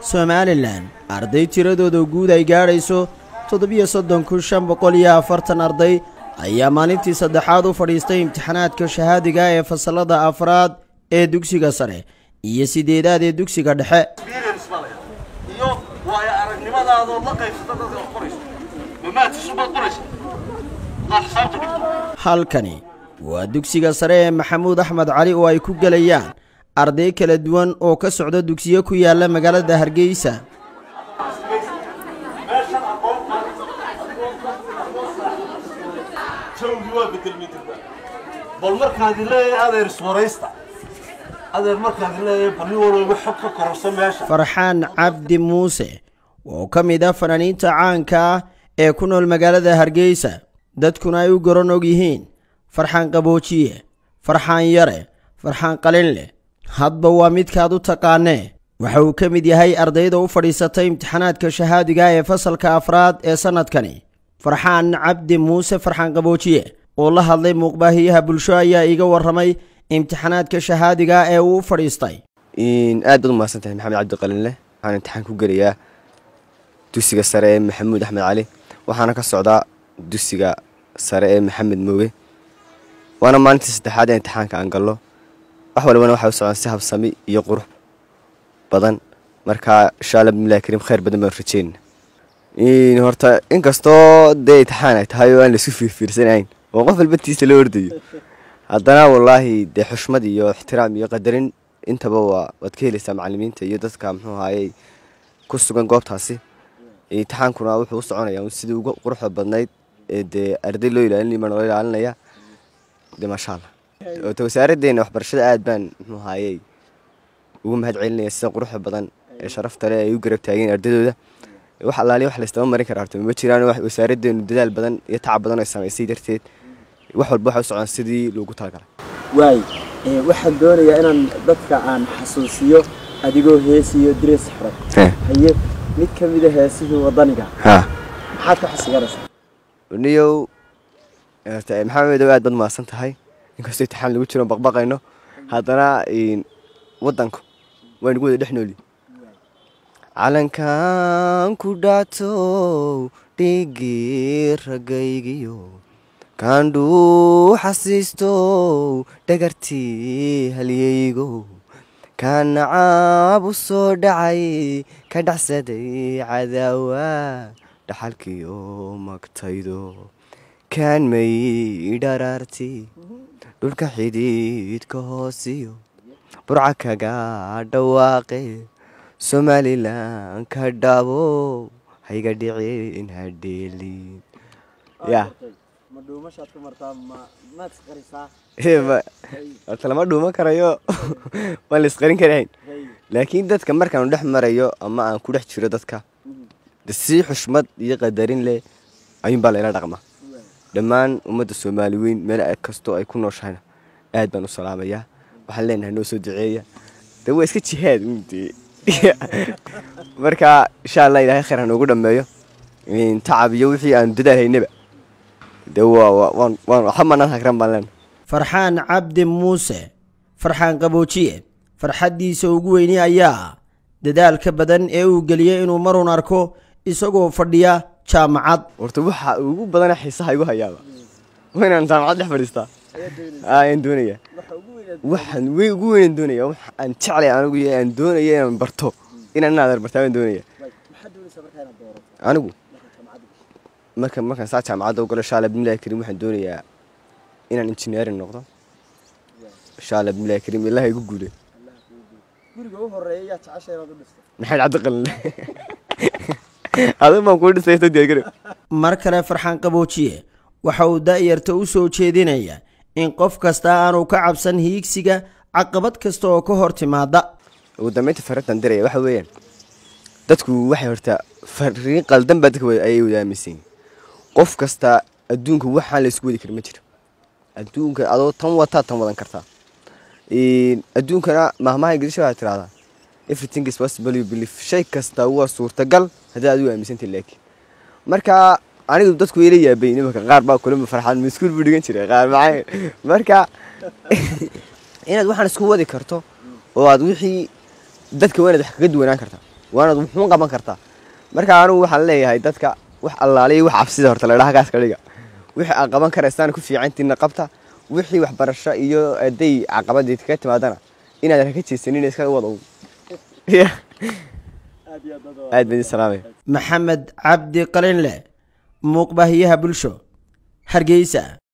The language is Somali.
somalilan arday tiradooda guud ay gaadhayso toddobiyo soddon kun shan boqol iyo afartan arday ayaa maalintii saddexaad u fadhiistay imtixaanaadka shahaadiga ee fasallada afraad ee dugsiga sare iyo sideedaad ee dugsiga dhexe iyo waayo aragnimadaadoo la qaybsata dadka wax qorayso mamaadkisubaad qoraysa qaad xisaabta dhigto halkani waa dugsiga sare ee maxamuud axmed cali oo ay ku gelayaan arday kala duwan oo ka socda dugsiyo ku yaala magaalada hargeysa meeshan aqoon jawgii waa bedelmitirba bal markaadi leeyahay adeer iswaraysta adeer markaadi leeyahay bal nin walba xog ka kororso meesha farxaan cabdi muuse oo ka mid ah fanaaniinta caanka ah ee ku nool magaalada hargeysa dadkuna ay u garan og yihiin farxaan qaboojiye farxaan yare farxaan qalinleh hadba waa midkaad u taqaanee waxa uu ka mid yahay ardayda u fadhiisatay imtixaanaadka shahaadiga ee fasalka afraad ee sannadkani farxaan cabdi muuse farxaan qaboojiye oo la hadlay muuqbaahiyaha bulsho ayaa iiga warramay imtixaanaadka shahaadiga ee uu u fadhiistay aad baad u mahadsan tahay maxamed cabdiqalinleh waxaan imtixaan ku gelayaa dugsiga sare ee maxamuud axmed cali waxaana ka socdaa dugsiga sare ee maxamed mooge waana maalintii saddexaad ee imtixaanka aan gallo wax walbana waxay u socdaan si habsami iyo qurux badan marka insha alla bismillahi kariim khayr badan baan rajeyna horta inkastoo dee imtixaan ay tahay oo aan laisu fiirfiirsanayn oo qof walba tiisa loo ordayo haddana wallaahi dee xushmad iyo ixtiraam iyo qadarin intaba waa waad ka helaysaa macalimiinta iyo dadka muxuu ahaayey ku sugan goobtaasi imtixaankuna wuxuu u soconayaa sidii ugu quruxda badnayd ee dee arday loo ilaalinaya baan loo ilaalinaya dee maasha allah ota wasaaraddeena waxbarashada aad baan muxuu ahaayey ugu mahad celinaya sida quruxda badan ee sharafta leh ay u garab taageen ardaydooda wax allaaliya wax laystaba marin kara horta ma jiraan wasaaraddeenu dadaal badan iyo tacab badan ay samaysay darteed wax walba waxay u socdaan sidii loogu talagalay waay waxaan doonayaa inaan dadka aan xasuusiyo adigoo heesiyo direes xiran haye mid ka mida heesihii wadaniga ha maxaad ka xasiganaysaa niyow horta maxamedow aad baad mahadsan tahay inkastoo imtixaan lagu jiro baqbaqayno haddana waddanku waa nagu wada dhex nooli calankan ku dhactow dhigii raggaygiyo kaandhuu xasiistow dhagartii halyaygo kaan nacaab u soo dhacay ka dhacsaday cadaawa dhaxalkiyo magtaydo kaan may dharaarti dhulka xidhiidhka hoosiyo burca kaga dhawaaqe somalilan ka dhabo hayga dhicin hadheelin ya ma dhuumashaad ku martaa ma maad isqarisaa horta lama dhuuman karayo waan la isqarin karahayn laakiin dadka markaanu dhex marayo ama aan ku dhex jiro dadka de si xushmad iyo qadarin leh ayuunbaa layla dhaqma dhammaan ummadda soomaali weyn meel kastoo ay ku nooshahayna aad baan u salaamayaa waxaan leenahay noo soo duceeya de waa iska jihaad de marka insha allah ilaahay khayr ha noogu dhammeeyo tacab iyo wixii aanu dadaal haynaba de waan waxba manaan hagran baan leenahay farxaan cabdi muuse farxaan qaboojiye farxaddiisa ugu weyni ayaa dadaalka badan ee uu geliyey inuu marun arko isagoo fadhiya jaamacad horta waxa ugu badana xiisaha igu hayaaba waa inaan jaamacad dhex fadhiistaa ayaan doonaya waxaan wey ugu weynaan doonaya wax aan jeclay anigu iyo aan doonaya inaan barto inaan inaad bartaa baan doonaya anigu marka markaan saa jaamacadda u galo shaala bismillahi kariim waxaan doonayaa inaan engineering noqdo shaala bismillahi kariim ilaha igu guulay guriga u horeeya yaa jecesha inaad u dhisto maxamed cabdiqalin adun baan kuu dhisay diyaargarow mar kale farxaan qaboojiye waxa uu da'yarta u soo jeedinaya in qof kasta aanu ka cabsan hiigsiga caqabad kasta oo ka hor timaada ugu dambeynta farintan diraya waxa weeyaan dadku waxay horta fariin qaldan baa dadka ayay wada aaminsan yihin qof kasta adduunka waxaan la isku wadi kara ma jiro adduunka adoo tan wataa tan wadan kartaa adduunkana mahmaha ingiliisha waxaa tirahdaa everything is possible you believe shay kasta waa suurtagal haddii adigu aaminsantay laakiin marka anigu dadku ila yaabay nimanka qaar baa kulama farxaan ma iskuul buu dhigan jiray qaar maxay marka inaad waxaan isku wadi karto oo aad wixii dadka waa inaad wax kaga duwanaan kartaa waanaad wuxuun qaban kartaa marka anigu waxaan leeyahay dadka wax allaaliya wax cabsida horta la dhaha gaaska dhiga wixii aad qaban karaysaan ku fiicantiina qabta wixii waxbarasho iyo aday caqabadii kaga timaadana inaadan haka jeesanin iska wada aad baan idin salaamaya maxamed cabdi qalinle muuqbaahiyaha bulsho hargeysa